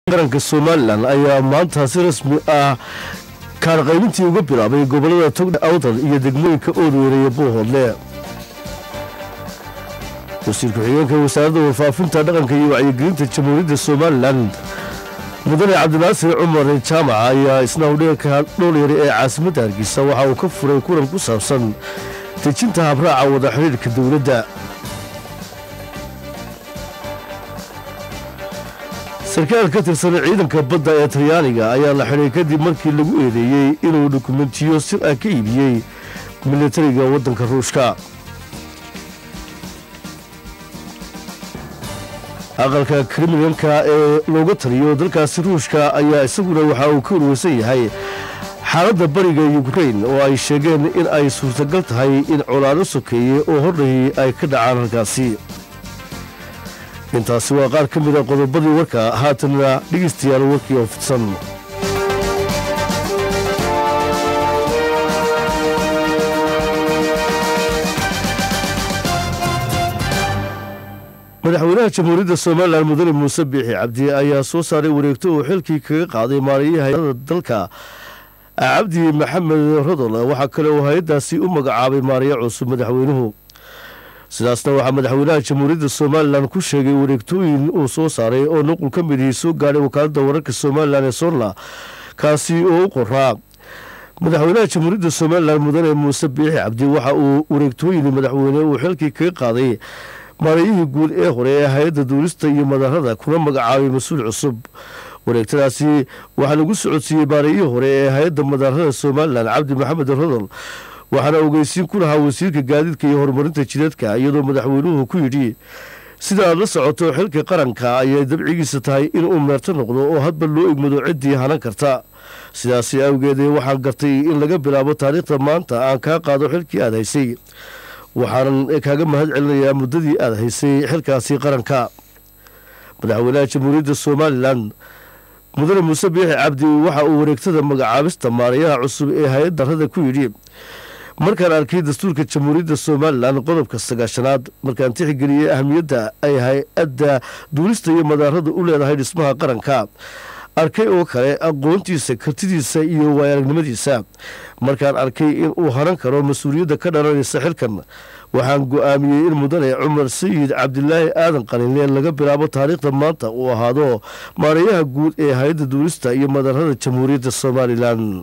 qaranka somalilan ayaa maanta si rasmi ah kaarqaybintii uga bilaabay gobolada togdha awdal iyo degmooyinka oodweeraya buuhoodle wasiir ku-xigeenka wasaaradda warfaafinta dhaqanka iyo wacyigelinta jamhuuriyadda somalilan mudane cabdinaasir cumar jaamac ayaa isna hudheelka dhoolyare ee caasimadda hargeysa waxa uu ka furay kulan ku saabsan dejinta habraaca wada xidhiidhka dowladda sarkaal ka tirsan ciidanka badda ee talyaaniga ayaa la xidhay kadib markii lagu eedeeyey inuu dukumentiyo sir ah ka iibiyey militariga waddanka ruushka aqalka kriminalka ee looga taliyo dalkaasi ruushka ayaa isaguna waxa uu ka warweysan yahay xaaladda bariga yukrain oo ay sheegeen in ay suurtagal tahay in colaado sokeeye oo hordhahi ay ka dhacaan halkaasi intaasi waa qaar ka mida qodobadii warka haatanna dhegeystayaal warkii oo fidsan madaxweynaha jamhuuriyadda somalilan mudane muuse biixi cabdi ayaa soo saaray wareegto uu xilkii kaga qaaday maaliyaha hay-ada dalka cabdi maxamed rodol waxaa kale uu hay-addaasi u magacaabay maariya cusub madaxweynuhu sidaasna waxaa madaxweynaha jamhuuriyadda somalilan ku sheegay wareegtooyin uu soo saaray oo nuqul ka midihii soo gaadhay wakaaladda wararka somalilan ee soorna kaasi oo u qoraa madaxweynaha jamhuuriyadda somalilan mudane muuse biixi cabdi waxa uu wareegtooyin madaxweyne uu xilkii kaga qaaday maarayihii guud ee hore ee hay-adda duulista iyo madarada kuna magacaabay mas-uul cusub wareegtadaasi waxaa lagu socodsiiyey maarayihii hore ee hay-adda madarada somalilan cabdi maxamed rodol waxaana ogeysiin ku lahaa wasiirka gaadiidka iyo horumarinta jidadka iyadoo madaxweynuhu ku yidhi sida aad la socoto xilka qaranka ayay dabcigiisa tahay inuu meerto noqdo oo hadba loo egmado ciddii hanan karta sidaasi awgeed waxaan gartay in laga bilaabo taariikhda maanta aan kaa qaado xilkii aad haysay waxaanan kaaga mahad celinayaa muddadii aad haysay xilkaasi qaranka madaxweynaha jamhuuriyadda somalilan mudane muuse biixi cabdi waxa uu wareegtada magacaabista maarayaha cusub ee hay-adda rada ku yidhi markaan arkay dastuurka jamhuuriyadda somalilan qodobka sagaashanaad markaan tixgeliyey ahamiyadda ay hay-adda duulista iyo madaarada u leedahay dhismaha qaranka arkay oo kale aqoontiisa kartidiisa iyo waayaragnimadiisa markaan arkay in uu haran karo mas-uuliyadda ka dhalanaysa xilkan waxaan go-aamiyey in mudane cumar sayid cabdilaahi aadan qalinle laga bilaabo taariikhda maanta uu ahaado maarayaha guud ee hay-adda duulista iyo madarada jamhuuriyadda somalilan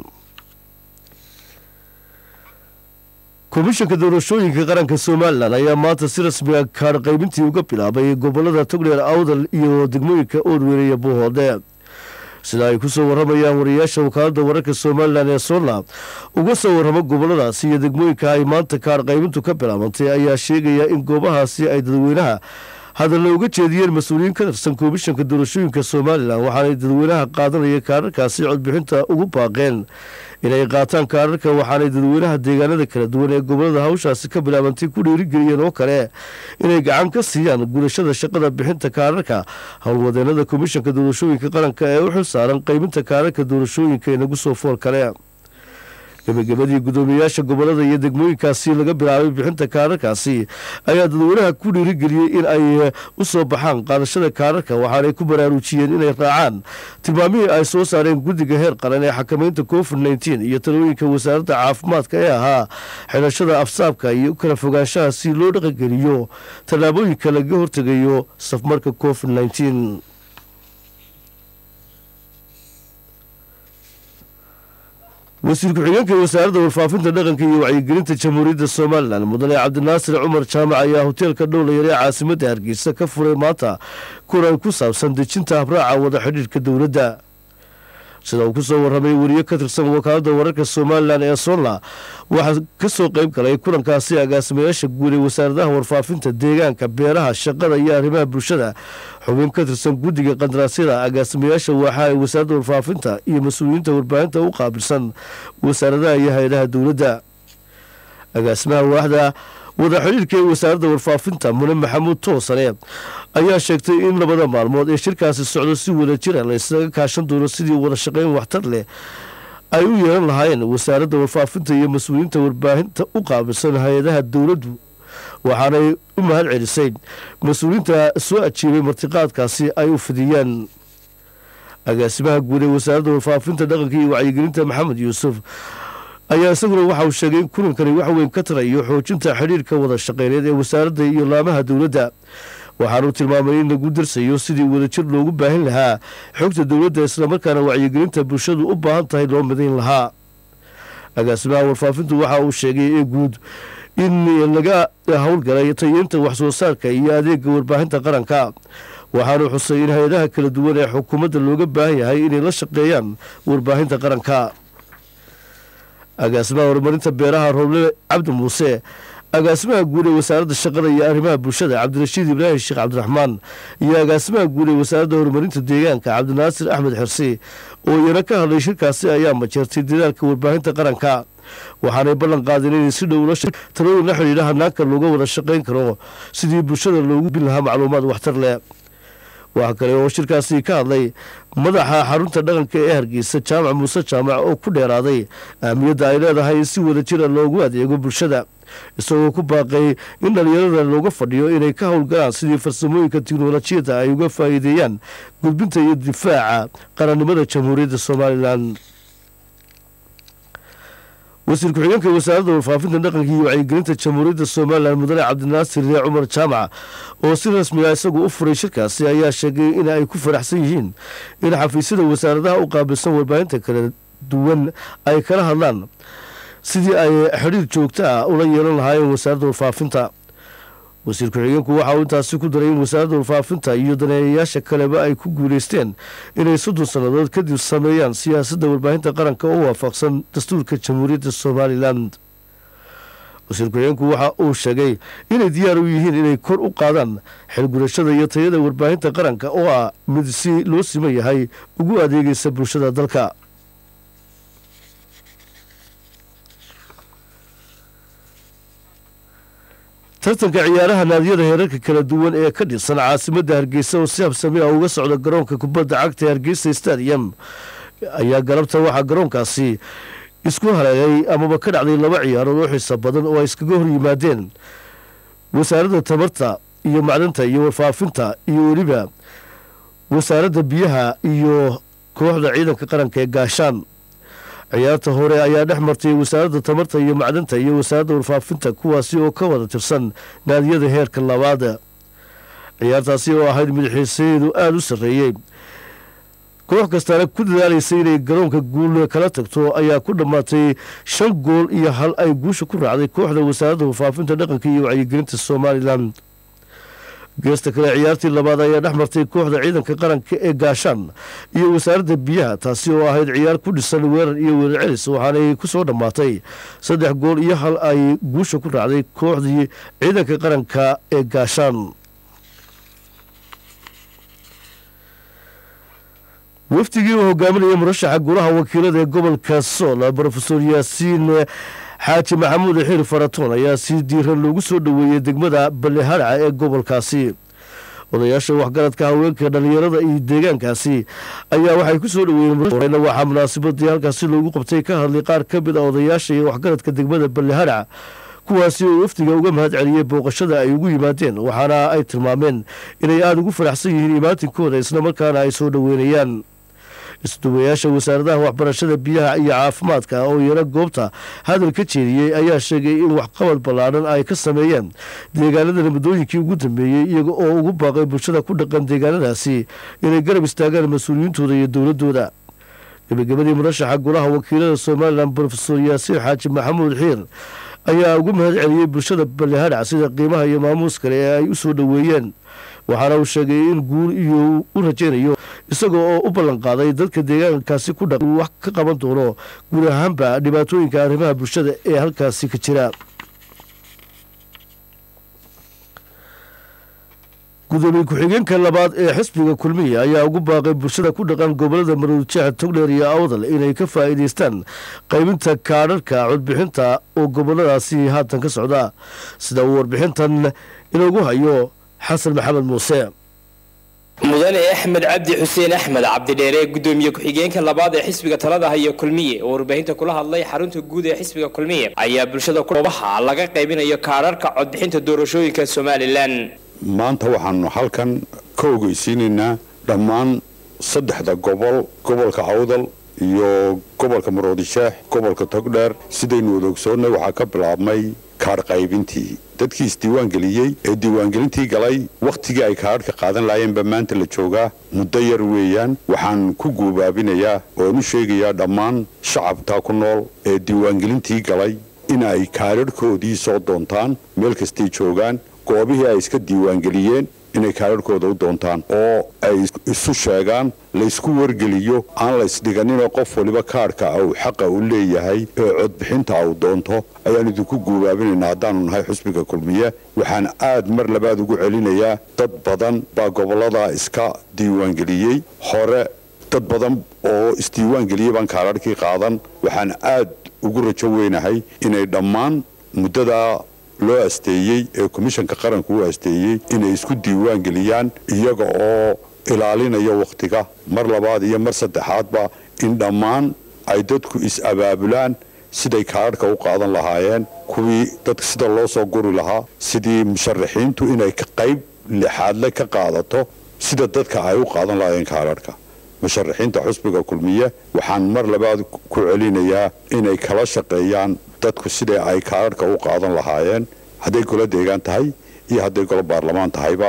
komishanka doorashooyinka qaranka somalilan ayaa maanta si rasmiga kaadh qaybintii uga bilaabay gobolada togdheer awdal iyo degmooyinka oodweyne iyo buuhoodle sida ay ku soo waramayaan wariyaasha wakaaladda wararka somalilan ee soorna uga soo warramo goboladaasi iyo degmooyinka ay maanta kaadh qaybintu ka bilaabantay ayaa sheegaya in goobahaasi ay dadweynaha hadalla uga jeediyeen mas-uuliyiin ka tirsan komishanka doorashooyinka somalilan waxaanay dadweynaha qaadanaya kaadharkaasi codbixinta ugu baaqeen inay qaataan kaadharka waxaanay dadweynaha deegaanada kala duwan ee gobolada hawshaasi ka bilaabantay ku dhiirigeliyeen oo kale inay gacan ka siiyaan gudashada shaqada bixinta kaadharka howlwadeenada komishanka doorashooyinka qaranka ee u xil saaran qaybinta kaadharka doorashooyinka inagu soo fool kale gebagabadii guddoomiyayaasha gobolada iyo degmooyinkaasi laga bilaabay bixinta kaadharkaasi ayaa dadweynaha ku dhiirigeliyey in ay u soo baxaan qaadashada kaadharka waxaanay ku baraarujiyeen inay raacaan tilmaamihii ay soo saareen guddiga heer qaran ee xakamaynta covid nteen iyo talooyinka wasaaradda caafimaadka ee ahaa xidhashada afsaabka iyo kala fogaanshaha si loo dhaqangeliyo tallaabooyinka laga hortegayo safmarka covid nteen wasiir ku-xigeenka wasaaradda warfaafinta dhaqanka iyo wacyigelinta jamhuuriyadda somalilan mudane cabdinaasir cumar jaamac ayaa hoteelka dhowlayar ee caasimadda hargeysa ka furay maanta kulan ku saabsan dejinta habraaca wada xidhiidhka dowladda sida uu ku soo warramay weriye ka tirsan wakaaladda wararka somalilan ee soorna waxaa ka soo qayb galay kulankaasi agaasimayaasha guud ee wasaaradaha warfaafinta deegaanka beeraha shaqada iyo arrimaha bulshada xubin ka tirsan guddiga qandaraasyada agaasimayaasha waaxa ee wasaaradda warfaafinta iyo mas-uuliyiinta warbaahinta u qaabilsan wasaaradaha iyo hay-adaha dowladda agaasimaha waaxda wada xidhiirka ee wasaaradda warfaafinta mune maxamuud toosane ayaa sheegtay in labada maalmood ee shirkaasi socdo si wada jira la isaga kaashan doono sidii wada shaqayn waxtar leh ay u yeelan lahaayeen wasaaradda warfaafinta iyo mas-uuliyiinta warbaahinta u qaabilsan hay-adaha dowladdu waxaanay u mahad celisay mas-uuliyiinta soo ajiibay martiqaadkaasi ay u fidiyeen agaasimaha guud ee wasaaradda warfaafinta dhaqanka iyo wacyigelinta maxamed yuusuf ayaa isaguna waxa uu sheegay in kulankani wax weyn ka tarayo xoojinta xidhiirka wada shaqeyneed ee wasaaradda iyo laamaha dowladda waxaanuu tilmaamay in lagu darsayo sidii wadajir loogu baahin lahaa xogta dowladda islamarkaana wacyigelinta bulshadu u baahan tahay loo midayn lahaa agaasimaha warfaafintu waxa uu sheegay ee guud in laga howlgalay tayeynta waxsoo saarka iyo adeega warbaahinta qaranka waxaanuu xusay in hay-adaha kala duwan ee xukuumadda looga baahan yahay inay la shaqeeyaan warbaahinta qaranka agaasimaha horumarinta beeraha rooble cabdi muuse agaasimaha guud ee wasaaradda shaqada iyo arrimaha bulshada cabdirashiid ibraahim sheekh cabdiraxmaan iyo agaasimaha guud ee wasaaradda horumarinta deegaanka cabdinaasir axmed xirsi oo iyana ka hadlay shirkaasi ayaa majeertay dadaalka warbaahinta qaranka waxaanay ballan qaadeen inay si dhow talooyin la xidhiidha hanaanka looga wada shaqayn karo sidii bulshada loogu bin lahaa macluumaad waxtar leh waxaa kale oo shirkaasi ka hadlay madaxa xarunta dhaqanka ee hargeysa jaamac muuse jaamac oo ku dheeraaday ahmiyadda ay leedahay in si wada jira loogu adeego bulshada isagoo ku baaqay in dhalinyarada looga fadhiyo inay ka howlgalaan sidii farsamooyinka tiknolojiyadda ay uga faa'iideeyaan gudbinta iyo difaaca qarannimada jamhuuriyadda somalilan wasiir ku-xigeenka wasaaradda warfaafinta dhaqanka iyo wacyigelinta jamhuuriyadda somalilan mudane cabdinaasir ree cumar jaamac oo si rasmiga isagu u furay shirkaasi ayaa sheegay in ay ku faraxsan yihiin in xafiisyada wasaaradaha u qaabilsan warbaahinta kala duwan ay kala hadlaan sidii ay xidhiir joogta ah ula yeelan lahaayeen wasaaradda warfaafinta wasiir ku-xigeenku waxa uu intaasi ku daray in wasaaradda warfaafinta iyo daneeyayaasha kaleba ay ku guuleysteen inay soddon sannadood kadib sameeyaan siyaasadda warbaahinta qaranka oo waafaqsan dastuurka jamhuuriyadda somalilan wasiir ku-xigeenku waxa uu sheegay inay diyaar u yihiin inay kor u qaadaan xilgurashada iyo tayada warbaahinta qaranka oo ah mid si loo siman yahay ugu adeegaysa bulshada dalka tartanka ciyaaraha naadiyada heerarka kala duwan ee ka dhisan caasimadda hargeysa oo si habsami ah uga socda garoonka kubadda cagta ee hargeysa stadium ayaa galabta waxaa garoonkaasi isku hareegay amaba ka dhacday laba ciyaarood oo xiisa badan oo ay iskaga hor yimaadeen wasaaradda tamarta iyo macdanta iyo warfaafinta iyo weliba wasaaradda biyaha iyo kooxda ciidanka qaranka ee gaashaan ciyaarta hore ayaa dhex martay wasaaradda tamarta iyo macdanta iyo wasaaradda warfaafinta kuwaasi oo ka wada tirsan naadiyada heerka labaad ciyaartaasi oo ahayd madaxiisayeedu aada u sarreeyey koox kastaana ku dadaalaysay inay garoonka guul kala tagto ayaa ku dhammaatay shan gool iyo hal ay guusha ku raacday kooxda wasaaradda warfaafinta dhaqanka iyo wacyigelinta somalilan geesta kale ciyaartii labaad ayaa dhex martay kooxda ciidanka qaranka ee gaashaan iyo wasaaradda biyaha taasi oo ahayd ciyaar ku dhisan weerar iyo weerar celis waxaanay ku soo dhammaatay saddex gool iyo hal ay guusha ku raacday kooxdii ciidanka qaranka ee gaashaan wafdigii uu hogaaminaya murashaxa golaha wakiilada ee gobolka sool brofesor yaasiin xaaji maxamuud xiir faratoon ayaa si diiran loogu soo dhoweeyey degmada baleharaca ee gobolkaasi odayaasha waxgaradka haweenka dhallinyarada iyo deegaankaasi ayaa waxay ku soo dhoweeyeen waxaa munaasabadii halkaasi loogu qabtay ka hadlay qaar ka mid a odayaasha iyo waxgaradka degmada baleharaca kuwaasi oo wafdiga uga mahad celiyey booqashada ay ugu yimaadeen waxaana ay tilmaameen inay aada ugu faraxsan yihiin imaatinkooda islamarkaana ay soo dhoweynayaan isduwayaasha wasaaradaha waxbarashada biyaha iyo caafimaadka oo yaro goobta hadal ka jeediyey ayaa sheegay in waxqabad ballaadhan ay ka sameeyeen deegaanadana muddooyinkii ugu dambeeyey iyaga oo ugu baaqay bulshada ku dhaqan deegaanadaasi inay garab istaagaan mas-uuliyiintooda iyo dowladooda gebagabadii murashaxa golaha wakiilada somalilan brofesor yaasiin xaaji maxamuud xiir ayaa ugu mahad celiyey bulshada baleharac sida qiimaha iyo maamuus kale ee ay u soo dhoweeyeen waxaana uu sheegay in guul iyo u rajaynayo isagoo oo u ballan qaaday dadka deegaankaasi ku dhaq uu wax ka qaban doono guud ahaanba dhibaatooyinka arrimaha bulshada ee halkaasi ka jira gudoomiye ku-xigeenka labaad ee xisbiga kulmiya ayaa ugu baaqay bulshada ku dhaqan gobolada maruudjeex togdheer iyo awdal inay ka faa'iidaystaan qaybinta kaadharhka codbixinta oo goboladaasi haatan ka socda sida uu warbixintan inoogu hayo xasan maxamed muuse mudane axmed cabdi xuseen axmed cabdidheere gudoomiye ku-xigeenka labaad ee xisbiga talada haya kulmiye oo warbaahinta kula hadlay xarunta guud ee xisbiga kulmiye ayaa bulshada goobaha laga qaybinayo kaadharhka codbixinta doorashooyinka somalilan maanta waxaanu halkan ka ogeysiinaynaa dhammaan saddexda gobol gobolka awdal iyo gobolka maroodisheex gobolka togdheer sidaynu wada ogsoonnay waxaa ka bilaabmay kaadh qaybintii dadkii isdiiwaangeliyey ee diiwaangelintii galay wakhtigii ay kaadhka qaadan laayeenba maanta la joogaa muddo yar weeyaan waxaan ku guubaabinayaa ooan u sheegayaa dhammaan shacabka ku nool ee diiwaangelintii galay in ay kaadharhkoodii soo doontaan meel kastay joogaan goobihii ay iska diiwaangeliyeen inay kaadharhkooda u doontaan oo ay isu sheegaan laysku wargeliyo aan la ysdhiganinoo qof waliba kaadhka uu xaqa u leeyahay ee codbixinta uu doonto ayaan idinku guubaabinaynaa haddaanu nahay xusbiga kulmiye waxaan aad mar labaad ugu celinayaa dad badan baa gobollada iska diiwaangeliyey hore dad badan oo isdiiwaangeliyey baan kaadharhkii qaadan waxaan aad ugu rajo weynahay inay dhammaan muddadaa loo asteeyey ee komishanka qaranku u asteeyey inay isku diiwaan geliyaan iyaga oo ilaalinaya wakhtiga mar labaad iyo mar saddexaadba in dhammaan ay dadku is-abaabulaan siday kaadhka u qaadan lahaayeen kuwii dadka sida loo soo guri lahaa sidii musharaxiintu inay qayb lixaadle ka qaadato sida dadka ay u qaadan lahaayeen kaadharhka musharaxiinta xusbiga kulmiye waxaan mar labaad ku celinayaa inay kala shaqeeyaan dadku sidai ay kaadharhka u qaadan lahaayeen hadday golo deegaan tahay iyo hadday golo baarlamaan tahayba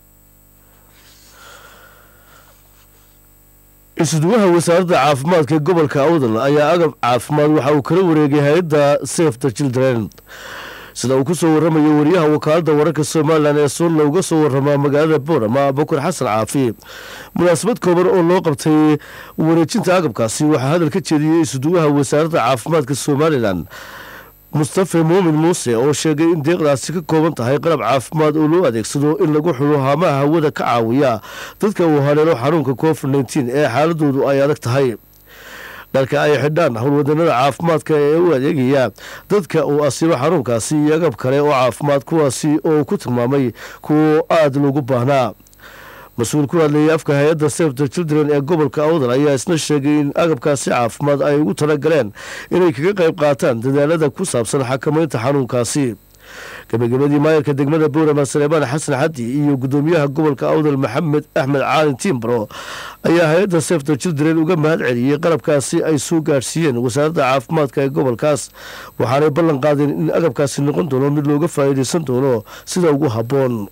isuduwaha wasaaradda caafimaadka ee gobolka awdal ayaa agab caafimaad waxa uu kala wareegay hay-adda safe the children sida uu ku soo warramayo wariyaha wakaaladda wararka somalilan ee suunla uga soo warramaa magaalada boorama bakur xasan caafi munaasabad kooban oo loo qabtay wareejinta agabkaasi waxaa hadal ka jeediyey isuduwaha wasaaradda caafimaadka somalilan mustafe muumin muuse oo sheegay in deeqdaasi ka kooban tahay qalab caafimaad oo loo adeegsado in lagu xulo haamaha hawada ka caawiya dadka uu haleelo xanuunka covid nteen ee xaaladoodu ay adag tahay dharka ay xidhaan howlwadanada caafimaadka ee u adeegaya dadka uu asiibo xanuunkaasi iyo agab kale oo caafimaad kuwaasi oo ku tilmaamay kuwo aada loogu baahnaa mas-uul ku hadlayay afka hay-adda sefter children ee gobolka awdal ayaa isna sheegay in agabkaasi caafimaad ay ugu talagaleen inay kaga qayb qaataan dadaalada ku saabsan xakamaynta xanuunkaasi gabagabadii maayarka degmada boorama saleebaan xasan xaddi iyo gudoomiyaha gobolka awdal maxamed axmed caalin tiimbaro ayaa hay-adda sefter children uga mahad celiyey qalabkaasi ay soo gaadhsiiyeen wasaaradda caafimaadka ee gobolkaas waxaanay ballan qaadeen in agabkaasi noqon doono mid looga faa'iidaysan doono sida ugu habboon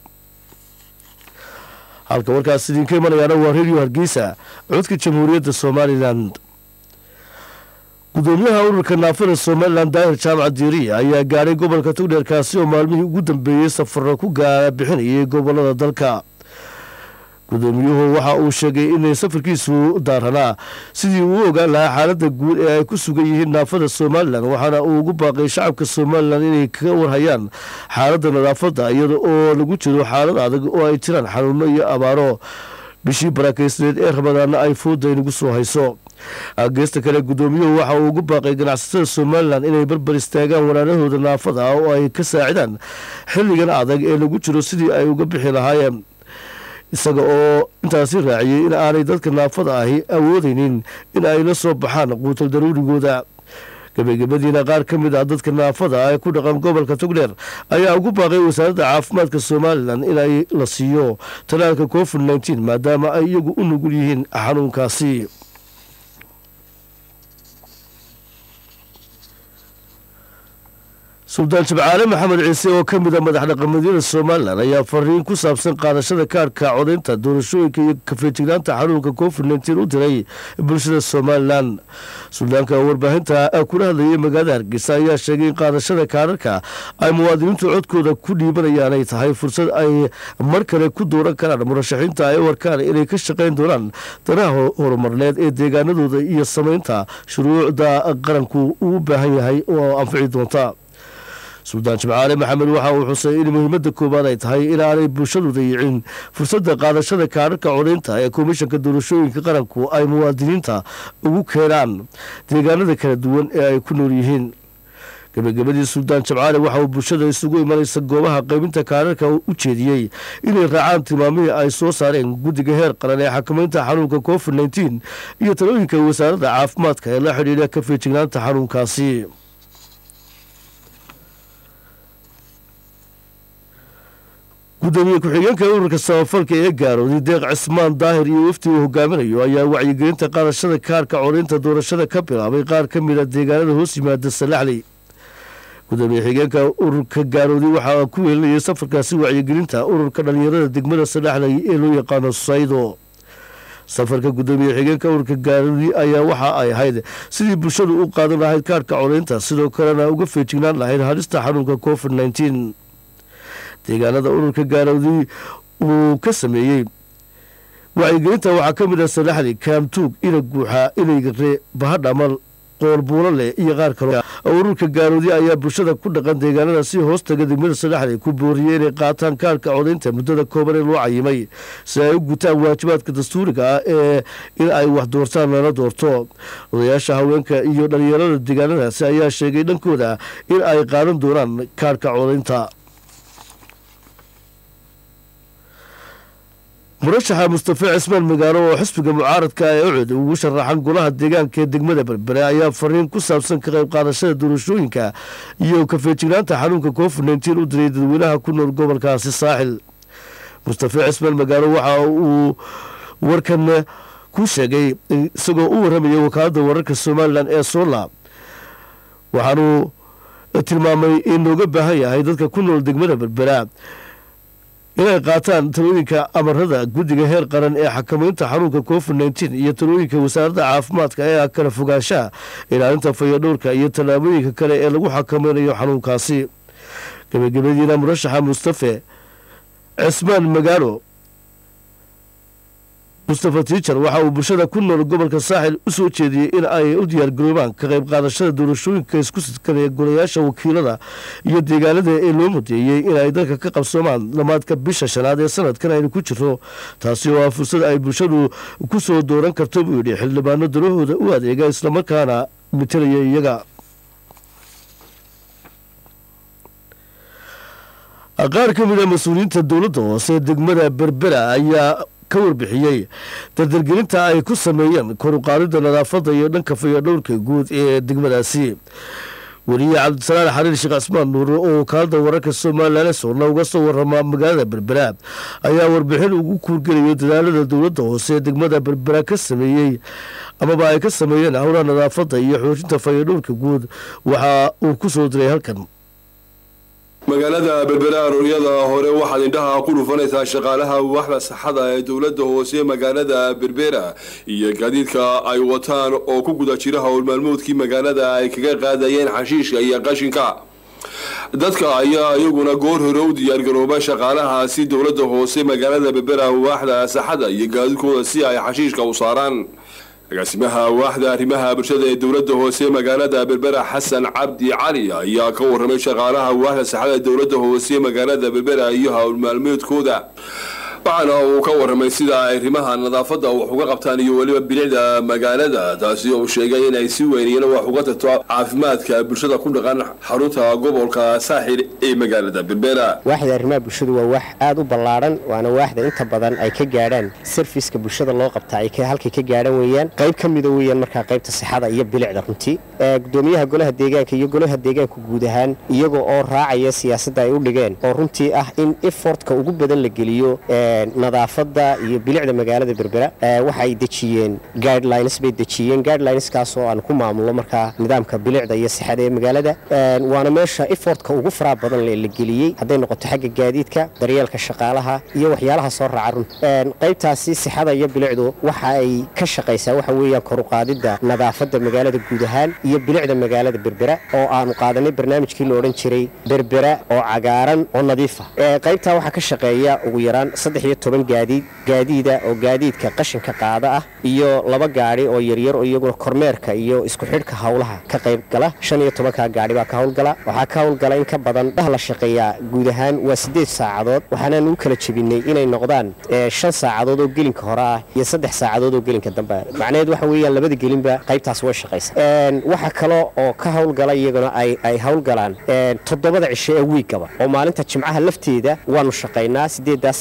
halka warkaas idinka imanayaana waa radio hargeysa codka jamhuuriyadda somalilan gudoomiyaha ururka naafada somalilan daahir jaamac diiriya ayaa gaadhay gobolka togdheerkaasi oo maalmihii ugu dambeeyey safaro ku gaara bixinayay gobolada dalka gudoomiyuhu waxa uu sheegay inay safarkiisu daaranaa sidii uu u ogaan lahaa xaaladda guud ee ay ku sugan yihiin naafada somalilan waxaana uu ugu baaqay shacabka somalilan inay kaga warhayaan xaaladda nadaafadda iyada oo lagu jiro xaalad adag oo ay jiraan xanuuno iyo abaaro bishii barakaysaneed ee ramadaana ay fooda inagu soo hayso geesta kale gudoomiyuhu waxa uu ugu baaqay ganacsatada somalilan inay barbar istaagaan walaalahooda naafada ah oo ay ka saacidaan xilligan adag ee lagu jiro sidii ay uga bixi lahaayeen isaga oo intaasi raaciyey in aanay dadka naafada ahi awoodeynin in ay la soo baxaan quutal daruurigooda gabagabadiina qaar ka mid ah dadka naafada ah ee ku dhaqan gobolka togdheer ayaa ugu baaqay wasaaradda caafimaadka somalilan in ay la siiyo talaalka covid nteen maadaama ay iyagu u nugul yihiin xanuunkaasi suldaan jabcaale maxamed ciise oo ka mid a madax dhaqameedyada somalilan ayaa fariin ku saabsan qaadashada kaarhka codaynta doorashooyinka iyo kafeejignaanta xanuunka covid nteen u diray bulshada somalilan suldaanka warbaahinta kula hadlayay magaalada hargeysa ayaa sheegay in qaadashada kaararka ay muwaadiniintu codkooda ku dhiibanayaan ay tahay fursad ay mar kale ku dooran karaan murashaxiinta ay u arkaan inay ka shaqayn doonaan danaha horumarneed ee deegaanadooda iyo samaynta shuruucda qaranku uu u baahan yahay oo anfici doonta suldaan jimcaale maxamed waxa uu xusay in muhiimadda koowaad ay tahay inaanay bulshadu dayicin fursadda qaadashada kaararka codaynta ee komishanka doorashooyinka qaranku ay muwaadiniinta ugu keenaan deegaanada kala duwan ee ay ku nool yihiin gabagabadii suldaan jabcaale waxa uu bulshada isugu imanaysa goobaha qaybinta kaararka u jeediyey inay raacaan tilmaamihii ay soo saareen guddiga heer qaran ee xakamaynta xanuunka covid nteen iyo talooyinka wasaaradda caafimaadka ee la xidhiidha ka feejignaanta xanuunkaasi gudoomiye ku-xigeenka ururka samafalka ee gaarooday deeq cismaan daahir iyo wafti uu hogaaminayo ayaa wacyigelinta qaadashada kaarka codaynta doorashada ka bilaabay qaar ka mid a deegaanada hoos yimaada salaxley gudoomiye xigeenka ururka gaarooday waxaa ku weelinayay safarkaasi wacyigelinta ururka dhalinyarada degmada salaxley ee loo yaqaano saydo safarka gudoomiye xigeenka ururka gaarooday ayaa waxa ay ahayd sidii bulshadu u qaadan lahayd kaarka codaynta sidoo kalena uga feejignaan lahayd halista xanuunka covid nneteen deegaanada ururka gaarowday uu ka sameeyey wacyigelinta waxaa ka mid ah salaxli kaamtuug ina guuxa inaygare bahadhamal qoolbuulo leh iyo qaar kale ururka gaarowday ayaa bulshada ku dhaqan deegaanada si hoos taga degmada salaxli ku booriyey inay qaataan kaarka codaynta muddada kooban ee loo cayimay si ay u gutaan waajibaadka dastuuriga ah ee in ay wax doortaan lana doorto odayaasha haweenka iyo dhalinyarada deegaanadaasi ayaa sheegay dhankooda in ay qaadan doonaan kaarka codaynta murashaxa mustafe cismaan magaalo oo xisbiga mucaaradka ee ucud ugu sharaxan golaha deegaanka ee degmada berbere ayaa fariin ku saabsan ka qayb qaadashada doorashooyinka iyo kafeejignaanta xanuunka covid nneteen u diray dadweynaha ku nool gobolkaasi saaxil mustafe cismaan magaalo waxa uu warkan ku sheegay isagoo u warramaya wakaaladda wararka somalilan ee sola waxaanuu tilmaamay in looga baahan yahay dadka ku nool degmada berbera inay qaataan talooyinka amarada guddiga heer qaran ee xakamaynta xanuunka covid nneteen iyo talooyinka wasaaradda caafimaadka ee kala fogaanshaha ilaalinta fayadhowrka iyo tallaabooyinka kale ee lagu xakamaynayo xanuunkaasi gabagabadiina murashaxa mustafe cismaan magaalo mustafa tiijar waxa uu bulshada ku nool gobolka saaxil u soo jeediyey in ay u diyaargaroobaan ka qayb qaadashada doorashooyinka isku sidkada ee golayaasha wakiilada iyo deegaanada ee loo mudeeyey in ay dalka ka qabsoomaan dhammaadka bisha shanaad ee sanadkan aynu ku jiro taasi oo ah fursad ay bulshadu ku soo dooran karto buu yidhi xildhibaano dalahooda u adeega islamarkaana matalaya iyaga qaar ka mid a mas-uuliyiinta dowladda hoose degmada berbera ayaa ka warbixiyey dardargelinta ay ku sameeyeen koruqaadida nadaafadda iyo dhanka fayadhowrka guud ee degmadaasi weliye cabdisalaan xariir sheekh cismaan nuur oo wakaalada wararka somalilan soorna uga soo warama magaalada berbera ayaa warbixin ugu kuurgelayo dadaalada dowladda hoose ee degmada berbera ka sameeyey amaba ay ka sameeyeen howlaha nadaafadda iyo xoojinta fayadhowrka guud waxa uu ku soo diray halkan magaalada berbera arooryada hore waxaad indhaha ku dhufanaysaa shaqaalaha waaxda saxada ee dowladda hoose magaalada berbera iyo gaadiidka ay wataan oo ku guda jira howlmaalmoodkii magaalada ay kaga qaadayeen xashiishka iyo qashinka dadka ayaa iyaguna goor hore u diyaargarooba shaqaalahaasi dowladda hoose magaalada berbera waaxda saxada iyo gaadiidkooda si ay xashiishka u saaraan agaasimaha waaxda arrimaha bulshada ee dowladda hoose magaalada berbera xasan cabdi cali ayaa ka waramay shaqaalaha waaxda saxada ee dowladda hoose magaalada berbera iyo howlmaalmeedkooda waxaana uu ka waramay sida ay arrimaha nadaafadda wax uga qabtaan iyo weliba bilicda magaalada taasi oo sheegay inay si weyniyana wax uga tarto caafimaadka bulshada ku dhaqan xarunta gobolka saaxil ee magaalada berbera waaxda arrimaha bulshadu waa wax aada u ballaadhan waana waaxda inta badan ay ka gaadhaan sarfiska bulshada loo qabtaa ay halkay ka gaadhan weeyaan qayb ka mida weeyaan markaa qaybta sixada iyo bilicda runtii gudoomiyaha golaha deegaanka iyo golaha deegaanka guud ahaan iyaga oo raacaya siyaasadda ay u dhigeen oo runtii ah in efortka ugu badan la geliyo nadaafadda iyo bilicda magaalada berbera waxay dejiyeen guidelines bay dejiyeen guidelineskaas oo aan ku maamulno markaa nidaamka bilicda iyo sixada ee magaalada waana meesha efortka ugu faraa badan la geliyey hadday noqoto xagga gaadiidka daryeelka shaqaalaha iyo waxyaalaha soo raaca run qaybtaasi sixada iyo bilicdu waxa ay ka shaqaysaa waxa weeyaan koruqaadidda nadaafadda magaalada guud ahaan iyo bilicda magaalada berbera oo aanu qaadanay barnaamijkii la odhan jiray berbera oo cagaaran oo nadiifa qaybtaa waxaa ka shaqeeya ugu yaraan saddex iyo toban gaadiid gaadiida oo gaadiidka qashinka qaada ah iyo laba gaadhi oo yaryar oo iyaguna kormeerka iyo isku xidhka howlaha ka qayb gala shan iyo tobankaa gaadhi baa ka howlgala waxaa ka howlgala in ka badan dah la shaqeeyaa guud ahaan waa siddeed saacadood waxaanaan u kala jebinay inay noqdaan shan saacadood oo gelinka hore ah iyo saddex saacadood oo gelinka dambe ah macnaheed waxa weeyaan labada gelinba qaybtaas way shaqaysa waxa kale oo ka howlgala iyaguna ay howlgalaan toddobada cisho ee wiiggaba oo maalinta jimcaha lafteeda waanu shaqaynaa siddeeddaa saacadood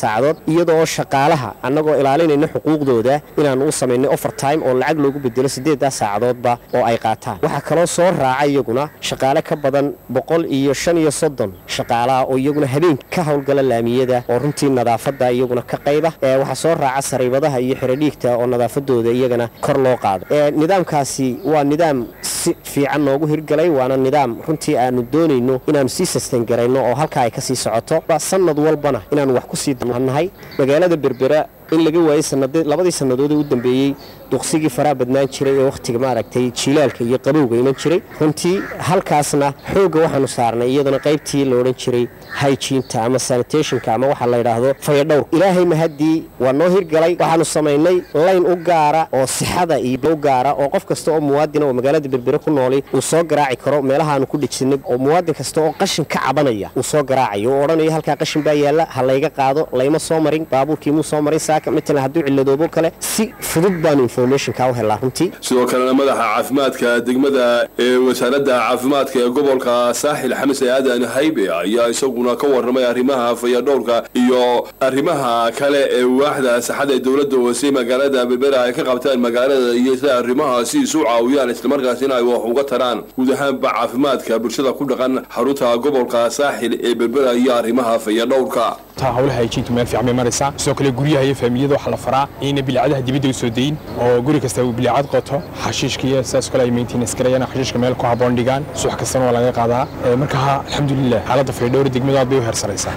iyadoo shaqaalaha annagoo ilaalinayna xuquuqdooda inaanu u samaynay overtime oo lacag loogu bedelo siddeeddaa saacadoodba oo ay qaataan waxaa kaloo soo raaca iyaguna shaqaale ka badan boqol iyo shan iyo soddon shaqaalaha oo iyaguna habeen ka howlgala laamiyada oo runtii nadaafadda iyaguna ka qayba waxaa soo raaca sariibadaha iyo xirodhiigta oo nadaafadooda iyagana kor loo qaado nidaamkaasi waa nidaam si fiican noogu hirgalay waana nidaam runtii aanu doonayno inaanu sii sastangarayno oo halkaa ay ka sii socoto sanad walbana inaanu wax ku sii nahay magaalada berbera in laga waayey labadii sannadood ee u dambeeyey duqsigii faraha badnaan jiray ee wakhtiga maaragtay jiilaalka iyo qabowga iman jiray runtii halkaasna xoogga waxaanu saarnay iyadana qaybtii la odhan jiray hyjiinta ama sanitationka ama waxaa la yidhaahdo fayadhowr ilaahay mahaddii waa noo hirgalay waxaanu samaynay layn u gaara oo sixada iyo u gaara oo qof kasta oo muwaadina oo magaalada berbere ku nooli uu soo garaaci karo meelahaanu ku dhejsanay oo muwaadin kasta oo qashin ka cabanaya uu soo garaacayo oo odhanayo halkaa qashin baa yaalla ha layga qaado layma soo marin baabuurkii muu soo marin matalan hadduu ciladoobo kale si fudud baanu informationka u helaa runtii sidoo kalena madaxa caafimaadka degmada ee wasaaradda caafimaadka ee gobolka saaxil xames aadan haybe ayaa isaguna ka warramay arrimaha fayadhowrka iyo arrimaha kale ee waaxda saxada ee dowladda hoose magaalada berbera ay ka qabtaan magaalada iyo sida arrimahaasi isu caawiyaan islamarkaasina ay wax uga taraan guud ahaanba caafimaadka bulshada ku dhaqan xarunta gobolka saaxil ee berbera iyo arrimaha fayadhowrka hawlaha hijintu meel fiican bay maraysaa sidoo kale guryaha iyo faamiliyada waxaa la faraa inay bilicadaha dibadda u soo dayin oo guri kasta uu bilicad qoto xashiishka iyo sidaas kale ay maintenance garayaan xashiishka meel ku habboon dhigaan subax kastana waa laga qaadaa marka alxamdulilah xaaladda faydhowra degmadu aad bay u heersaraysaa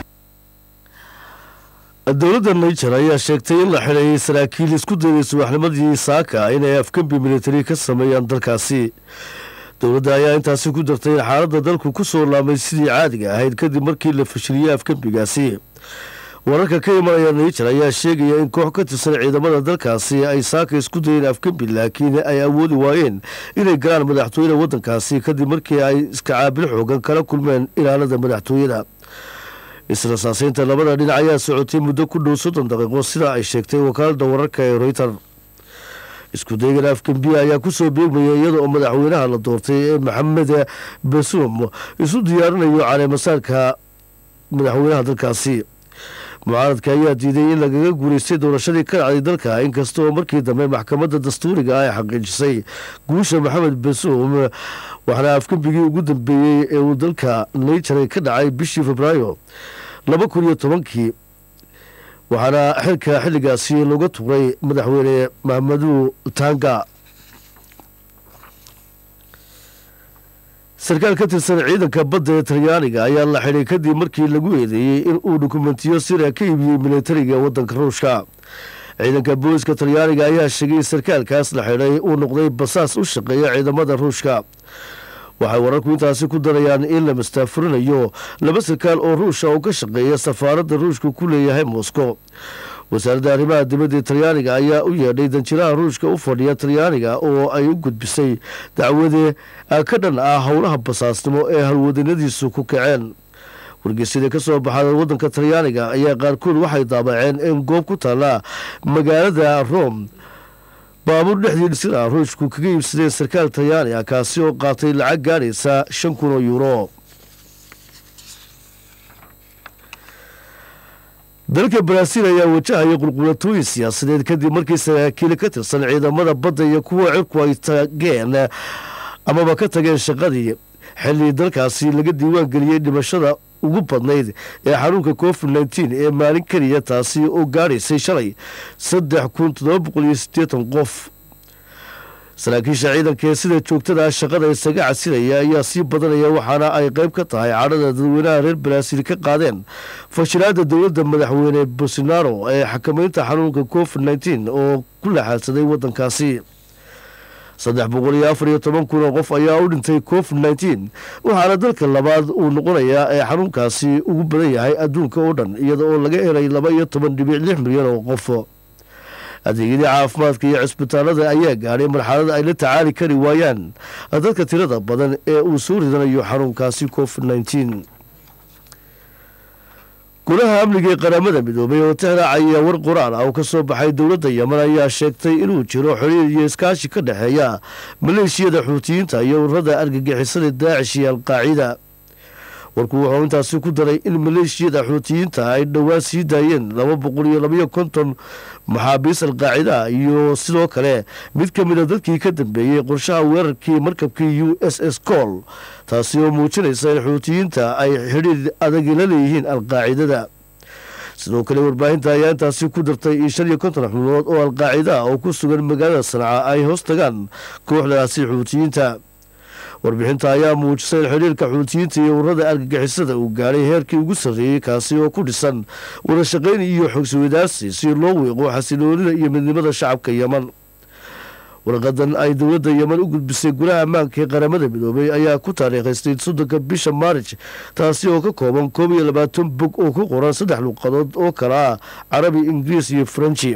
dowladda niger ayaa sheegtay in la xidhay saraakiil isku dayday subaxnimadii saaka inay afgembi militari ka sameeyaan dalkaasi dowladda ayaa intaasi ku dartay in xaaladda dalku ku soo laamay sidii caadiga ahayd kadib markii la fashiliyey afgembigaasi wararka ka imanaya niger ayaa sheegaya in koox ka tirsan ciidamada dalkaasi ay saaka isku dayeen afgembi laakiin ay awoodi waayeen inay galaan madaxtooyada waddankaasi kadib markii ay iska caabil xoogan kala kulmeen ilaalada madaxtooyada israsaaseynta labada dhinac ayaa socotay muddo ku dhow soddon daqiiqo sida ay sheegtay wakaalada wararka ee reyter isku daygan afgembiya ayaa kusoo beegmaya iyada oo madaxweynaha la doortay ee maxamed basum isu diyaarinayo caleemasaarka madaxweynaha dalkaasi mucaaradka ayaa diiday in lagaga guulaystay doorashadii ka dhacday dalka inkasta oo markii dambe maxkamadda dastuuriga ay xaqiijisay guusha maxamed basum waxaana afgembigii ugu dambeeyey ee uu dalka niger ka dhacay bishii febraayo laba kun iyo tobankii waxaana xilka xilligaasi looga tuuray madaxweyne mahamadu tanga sarkaal ka tirsan ciidanka badda ee talyaaniga ayaa la xidhay kadib markii lagu eedeeyey in uu dokumentiyo sira ka iibiyey militariga waddanka ruushka ciidanka booliska talyaaniga ayaa sheegay in sarkaalkaas la xidhay uu noqday basaas u shaqeeya ciidamada ruushka waxay wararku intaasi ku darayaan in la mastaafurinayo laba sarkaal oo ruusha oo ka shaqeeya safaaradda ruushka ku leeyahay moscow wasaaradda arrimaha dibadda ee talyaaniga ayaa u yeedhay danjiraha ruushka u fadhiya talyaaniga oo ay u gudbisay dacwade ka dhan ah howlaha basaasnimo ee halwadanadiisu ku kaceen wargeysyada ka soo baxada waddanka talyaaniga ayaa qaarkood waxay daabaceen in goob ku taalla magaalada rome baabuur dhexdii dhisida ruushku kaga iibsadeen sarkaal talyaani ah kaasi oo qaatay lacag gaadhaysa shan kun oo yuuro dalka baraaziil ayaa wajahaya qulqulatooyin siyaasadeed kadib markii saraakiil ka tirsan ciidamada badda iyo kuwa cirku ay tageen amaba ka tageen shaqadii xilli dalkaasi laga diiwaan geliyey dhimashada ugu badnayd ee xanuunka covid nteen ee maalin keliya taasi oo gaadhaysay shalay saddex kun toddoba boqol iyo siddeetan qof saraakiisha ciidanka ee sida joogtada shaqada isaga casilaya ayaa sii badanaya waxaana ay qayb ka tahay cadhada dadweynaha reer baraaziil ka qaadeen fashilaada dowladda madaxweyne bolsonaro ee xakamaynta xanuunka covid nteen oo ku laxaadsaday waddankaasi saddex boqol iyo afar iyo toban kun oo qof ayaa u dhintay covid nteen waxaana dalka labaad uu noqonayaa ee xanuunkaasi ugu badan yahay adduunka oo dhan iyada oo laga helay laba iyo toban dhibic lix milyan oo qof adeegyadii caafimaadka iyo cisbitaalada ayaa gaadhay marxalada ay la tacaali kari waayaan dadka tirada badan ee uu soo ridanayo xanuunkaasi covid nteen golaha amniga ee qaramada midoobay oo tixraacaya war qoraal ah oo ka soo baxay dowladda yeman ayaa sheegtay inuu jiro xiriir iyo iskaashi ka dhexeeya maleeshiyada xuutiyiinta iyo ururada argagixisada daacish iyo alqaacida warku wuxuu intaasi ku daray in maleeshiyada xuutiyiinta ay dhowaan sii daayeen laba boqol iyo labayo konton maxaabiis alqaacida iyo sidoo kale mid ka mida dadkii ka dambeeyey qorshaha weerarkii markabkii u s s col taasi oo muujinaysa in xuutiyiinta ay xidhiir adagi la leeyihiin alqaacidada sidoo kale warbaahinta ayaa intaasi ku dartay in shan iyo konton xubnood oo alqaacida oo ku sugan magaalada sanca ay hoos tagaan kooxdaasi xuutiyiinta warbixinta ayaa muujisay in xidhiirka xuutiyiinta iyo ururada argagixisada uu gaadhay heerkii ugu sarreeyey kaasi oo ku dhisan wadashaqayn iyo xogsawadaarsi si loo wiiqo xasiloonida iyo midnimada shacabka yeman warqadan ay dowladda yeman u gudbisay golaha ammaanka ee qaramada midoobay ayaa ku taariikhaystay soddonka bisha maarij taasi oo ka kooban koob iyo labaatan bog oo ku qoran saddex luuqadood oo kala ah carabi ingiriis iyo faranji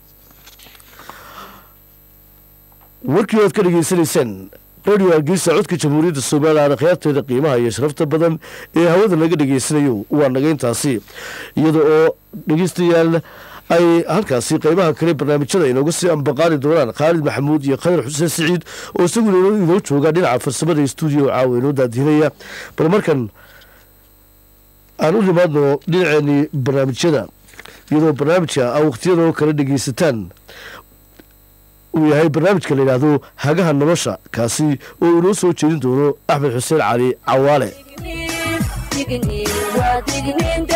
warkii oad ka dhegeysanayseen radio hargeysa codka jamhuuriyadda somalilan akhyaarteeda qiimaha iyo sharafta badan ee hawada laga dhegeysanayo waa naga intaasi iyada oo dhegeystayaal ay halkaasi qeybaha kale barnaamijyada inooga sii ambaqaali doonaan khaalid maxamuud iyo khadar xuseen siciid oo isaguna inoo jooga dhinaca farsamada stuudio caawa inoo daadihinaya bal markan aan u nimaadno dhinaceenii barnaamijyada iyadoo barnaamijka a waqhtiyadoo kale dhegeysataan uu yahay barnaamijka la yidhaahdo hagaha nolosha kaasi oo inoo soo jeedin doono axmed xuseen cali cawaale